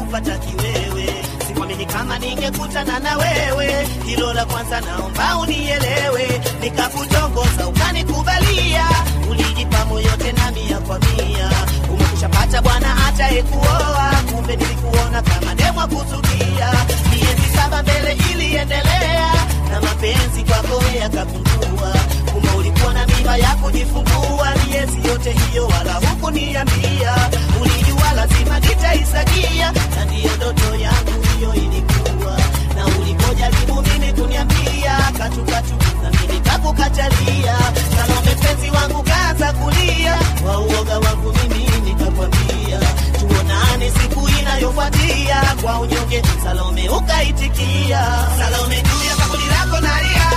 kupata kiwewe sikwamini kama ningekutana na wewe hilo la kwanza naomba unielewe nikakutongoza ukanikubalia ulijipa moyo tena mia kwa mia umekushapata bwana atayekuoa kumbe nilikuona kama demwa kuzukia miezi saba mbele iliendelea na mapenzi kwako yakapungua kumbe ulikuwa na mimba ya kujifungua miezi yote hiyo wala hukuniambia ulijua lazima nitaisagia na ndiyo ndoto yangu hiyo ilikuwa na ulipojaribu mimi kuniambia katukatu na mimi kakukatalia salome mpenzi wangu kaza kulia wa uoga wangu mimi nikakwambia tuonane siku inayofuatia kwa unyonge salome ukaitikia salome juu ya kaburi lako nalia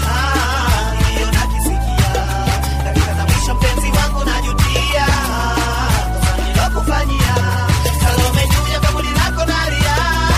Ah, hiyo nakisikia dakika za mwisho mpenzi wangu najutia kosa nilokufanyia salome juu ya kaburi lako nalia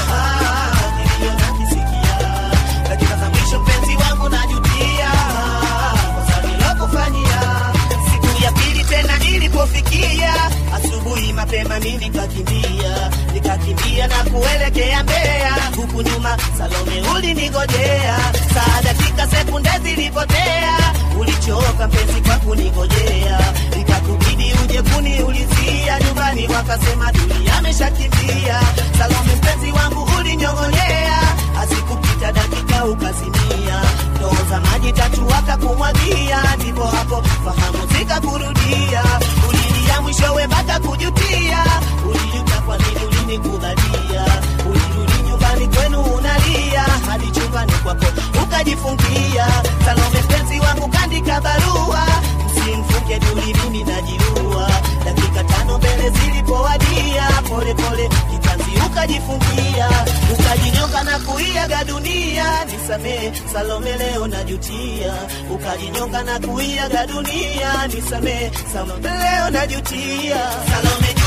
Ah, hiyo nakisikia dakika za mwisho mpenzi wangu najutia kosa nilokufanyia siku ya pili tena ilipofikia asubuhi mapema mi nikakimbia nikakimbia na kuelekea mbea huku nyuma salome ulinigojea saa dakika sekunde zilipotea ulichoka mpenzi kwa kunigojea ikakubidi uje kuniulizia nyumbani wakasema duli ameshakimbia salome mpenzi wangu ulinyong'onyea asikupita dakika ukazimia ndoo za maji tatu wakakumwagia ndipo hapo fahamu zikakurudia ulilia mwishowe mpaka kujutia ulijuta kwa nini ulinikubalia ulirudi nyumbani kwenu unalia hadi chumbani kwako ukajifungia salome mpenzi wangu kandika barua msimfunge duli mimi najiua dakika tano mbele zilipowadia polepole kitanzi ukajifungia ukajinyonga na kuiaga dunia nisamee salome leo najutia ukajinyonga na kuiaga dunia nisamee salome leo najutia salome